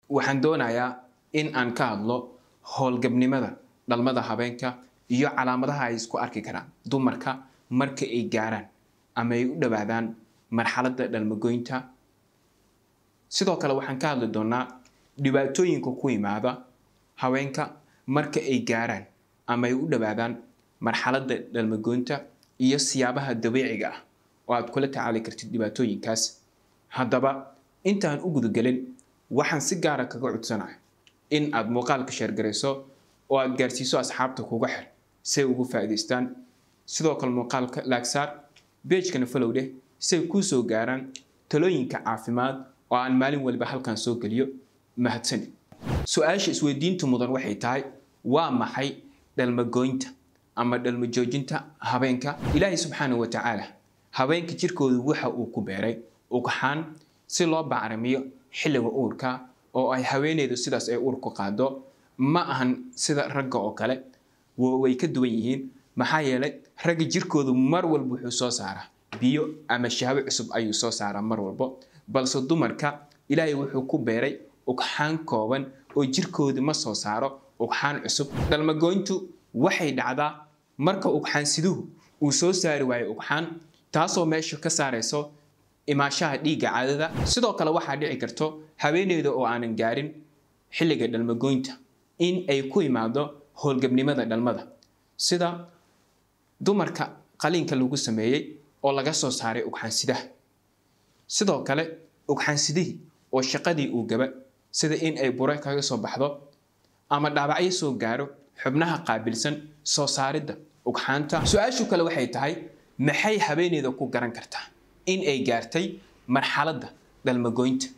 waxaan doonayaa in aan ka hadlo howlgabnimada dhalmada habeenka iyo calaamadaha ay isku arki karaan dumarka marka ay gaaraan ama ay u dhowaadaan marxaladda dhalmagoynta sidoo kale waxaan ka hadli doonaa dhibaatooyinka ku yimaada haweenka marka ay gaaraan ama ay u dhowaadaan marxaladda dhalmagoynta iyo siyaabaha dabiiciga ah oo aad kula tacaali kartid dhibaatooyinkaas haddaba intaan u gudagelin waxaan si gaara kaga codsanaya in aad muuqaalka sheergarayso oo aad gaarsiiso asxaabta kuga xir si ay ugu faa'iidaystaan sidoo kale muuqaalka laagsaar beejkana follow dheh si ay kuu soo gaaraan talooyinka caafimaad oo aan maalin waliba halkan soo geliyo mahadsanid su-aasha isweydiinta mudan waxay tahay waa maxay dhalmagoynta ama dhalmajoojinta habeenka ilaahay subxaanahu wa tacaala habeenka jirkoodu waxa uu ku beeray ugxaan si loo bacrimiyo xilliga uurka oo ay haweeneydu sidaas ay uurku qaado ma ahan sida ragga oo kale way ka duwan yihiin maxaa yeelay ragga jirkoodu mar walba wuxuu soo saaraa biyo ama shahwo cusub ayuu soo saaraa mar walbo balse dumarka ilaahay wuxuu ku beeray ugxaan kooban oo jirkoodu ma soo saaro ugxaan cusub dhalmagoyntu waxay dhacdaa marka ugxaan siduhu uu soo saari waayo ugxaan taasoo meesha ka saarayso imaashaha dhiigga caadada sidoo kale waxaa dhici karto haweeneyda oo aanan gaarin xilliga dhalmagoynta in ay ku imaado howlgabnimada dhalmada sida dumarka qaliinka lagu sameeyey oo laga soo saaray ugxaansidaha sidoo kale ugxaansidihii oo shaqadii uu gaba sida in ay bure kaga soo baxdo ama dhaabacyo soo gaaro xubnaha qaabilsan soo saaridda ugxaanta su-aashu kale waxay tahay maxay haweeneyda ku garan kartaa in ay gaartay marxaladda dhalmagoynta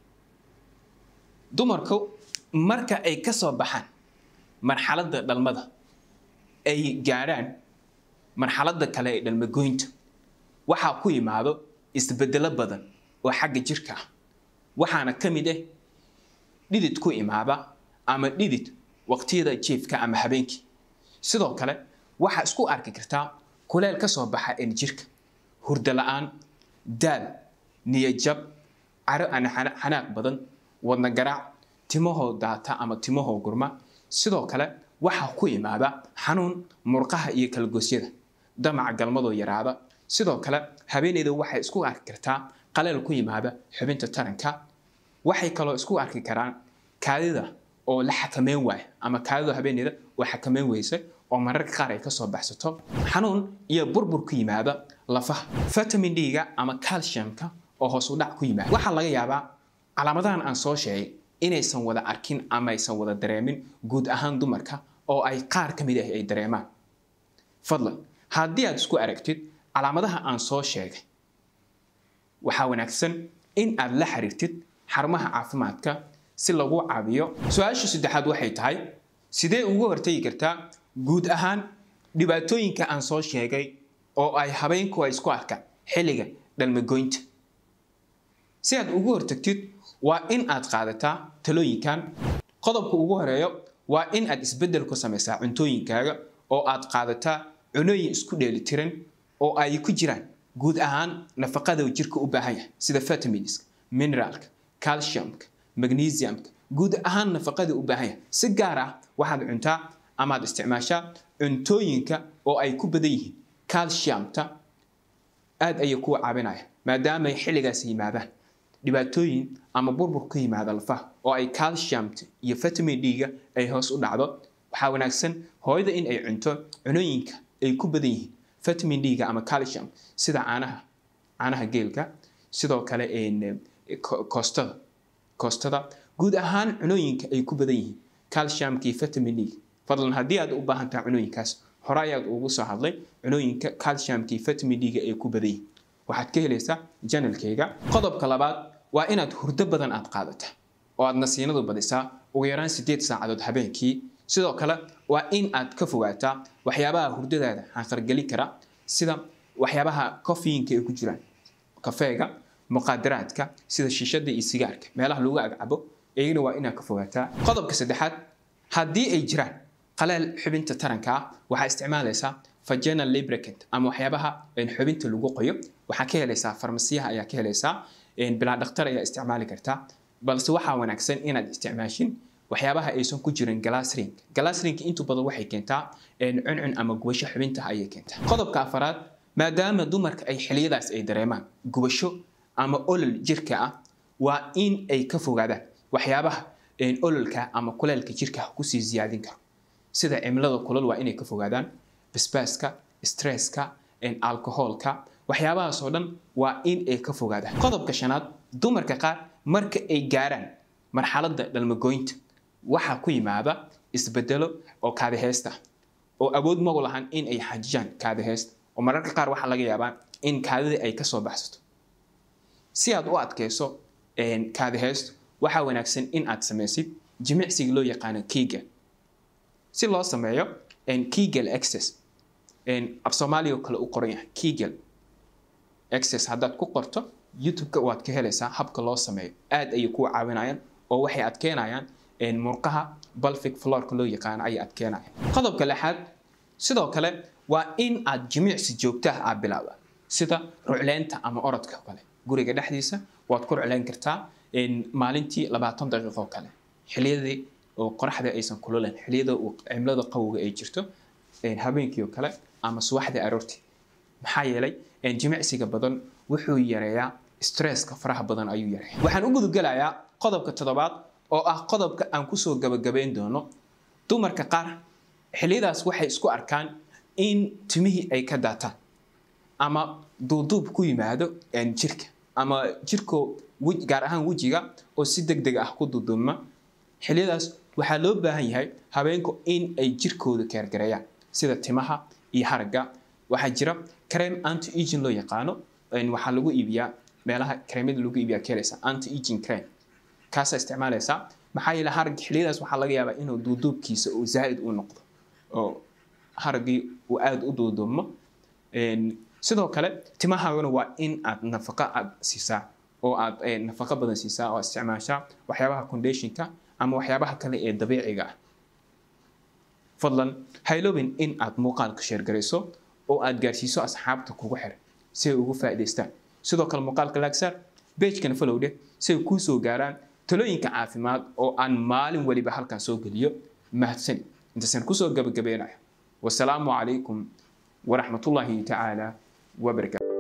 dumarku marka ay ka soo baxaan marxaladda dhalmada ay gaadhaan marxaladda kale ee dhalmagoynta waxaa ku yimaado isbedelo badan oo xagga jirka ah waxaana ka mid ah dhidid ku imaada ama dhidid waqtiyada jiifka ama habeenkii sidoo kale waxaa isku arki kartaa kuleel ka soo baxa een jirka hurdo la-aan daal niyajab caro aan xanaaq badan wadna garaac timahoo daata ama timahoo gurma sidoo kale waxaa ku imaada xanuun murqaha iyo kalagoosyada damaca galmadoo yaraada sidoo kale haweeneyda waxay isku arki kartaa qaleel ku yimaada xubinta taranka waxay kaloo isku arki karaan kaadida oo la xakameyn waaya ama kaadida haweeneyda oo xakameyn weysa oo mararka qaar ay kasoo baxsato xanuun iyo burbur ku yimaada lafaha vitamin d-ga ama calciumka oo hoos u dhac ku yimaada waxaa laga yaabaa calaamadahan aan soo sheegay inaysan wada arkin ama aysan wada dareemin guud ahaan dumarka oo ay qaar ka mid ah ay dareemaan fadlan haddii aad isku aragtid calaamadaha aan soo sheegay waxaa wanaagsan in aad la xiriirtid xarumaha caafimaadka si lagu caabiyo su-aasha saddexaad waxay tahay sidee ugu hortagi kartaa guud ahaan dhibaatooyinka aan soo sheegay oo ay habeenku ay isku arkaan xilliga dhalmagoynta si aad ugu hortagtid waa in aad qaadataa talooyinkan qodobka ugu horeeyo waa in aad isbeddel ku samaysaa cuntooyinkaaga oo aad qaadataa cunooyin isku dheelitiran oo ay ku jiraan guud ahaan nafaqada jirka u baahan yahay sida vitaminska mineraalka calciumka magnesiumka guud ahaan nafaqada u baahan yahay si gaar ah waxaad cuntaa amaad isticmaashaa cuntooyinka oo ay ku badan yihiin calciumta aad ayay kuu caabinaya maadaama ay xilligaas yimaadaan dhibaatooyin ama burbur ku yimaada lafaha oo ay calciumta iyo vitamin d-ga ay hoos u dhacdo waxaa wanaagsan hooyada in ay cunto cunooyinka ay ku badan yihiin vitamin d-ga ama calcium sida caanaha caanaha geelka sidoo kale koostada koostada guud ahaan cunooyinka ay ku badan yihiin calciumka iyo vitamin d fadlan haddii aad u baahan tahay cunooyinkaas hore ayaad ugu soo hadlay cunooyinka calciumka iyo vitamin d-ga ay ku badan yihiin waxaad ka helaysaa janalkayga qodobka labaad waa inaad hurdo badan aad qaadata oo aad nasiinadu badisaa ugu yaraan sideed saacadood habeenkii sidoo kale waa in aad ka fogaataa waxyaabaha hurdadaada xanqargelin kara sida waxyaabaha kofiinka ay ku jiraan kafeega muqaadaraadka sida shishada iyo sigaarka meelaha lagu agcabo iyagana waa inaad ka fogaataa qodobka saddexaad haddii ay jiraan qaleel xubinta taranka ah waxaa isticmaalaysaa vaginal lubricant ama waxyaabaha xubinta lagu qoyo waxaa ka helaysaa farmasiyaha ayaa ka helaysaa bilaa dhakhtar ayaa isticmaali kartaa balse waxaa wanaagsan inaad isticmaashin waxyaabaha aysan ku jirin glassring glassring intu badan waxay keentaa cuncun ama gubasho xubinta ayay keentaa qodobka afaraad maadaama dumarka ay xiliyadaas ay dareemaan gubasho ama olol jirka ah waa in ay ka fogaadaan waxyaabaha ololka ama kuleelka jirka kusii ziyaadin karo sida cimilada kulol waa inay ka fogaadaan basbaaska stresska alcoholka waxyaabahaas oo dhan waa in ay ka fogaadaan qodobka shanaad dumarka qaar marka ay gaaraan marxaladda dhalmagooynta waxaa ku yimaada isbedelo oo kaadiheysta oo awood magu lahan in ay xajiyaan kaadiheysta oo mararka qaar waxaa laga yaabaa in kaadidii ay kasoo baxsato si aad u adkeyso kaadiheystu waxaa wanaagsan in aad samaysid jimicsiga loo yaqaano kegel si loo sameeyo kegel access af soomaaliya oo kale u qoran yahay kegel access haddaad ku qorto youtube-ka waad ka helaysaa habka loo sameeyo aad ayay kuu caawinayaan oo waxay adkeynayaan murqaha balfic florka loo yaqaano ayay adkeynayaan qodobka lixaad sidoo kale waa in aad jimicsi joogtaha aad bilaabda sida rucleynta ama orodka kale guriga dhexdiisa waad ku rucleyn kartaa maalintii labaatan daqiiqo oo kale xiliyadii oo qoraxda aysan kululen xiliyada cimilada qawowga ay jirto habeenkii oo kale ama subaxdii aroortii maxaa yeelay jimicsiga badan wuxuu yareeyaa stresska faraha badan ayuu yareeya waxaan u gudugelayaa qodobka toddobaad oo ah qodobka aan kusoo gabagabayn doono dumarka qaar xiliyadaas waxay isku arkaan in timihii ay ka daataan ama duuduub ku yimaado jirka ama jirko gaar ahaan wejiga oo si deg deg ah ku duuduubma xiliyadaas waxaa loo baahan yahay habeenku in ay jirkooda keergareeyaan sida timaha iyo haragga waxaa jira creme anti aging loo yaqaano waxaa lagu iibiyaa meelaha kareemada lagu iibiyaa keelaysa anti aging creme kaasaa isticmaalaysaa maxaa yeele harag xiliyadaas waxaa laga yaabaa inuu duuduubkiisa uu zaa'id u noqdo oo haraggii uu aada u duuduubmo sidoo kale timahaagana waa in aad nafaqo aad siisaa oo aad nafaqo badan siisaa oo isticmaashaa waxyaabaha conditionka ama waxyaabaha kale ee dabiiciga ah fadlan hayloobin in aad muuqaalka sheergarayso oo aad gaarsiiso asxaabta kugu xiran si ay ugu faa'iidaystaan sidoo kale muuqaalka laagsaar beejkana falowdhe si ay kuu soo gaaraan talooyinka caafimaad oo aan maalin weliba halkan soo geliyo mahadsani intaasaan kusoo gabagabeynayo wasalaamu calaykum waraxmatullaahi tacaala wabarakaatu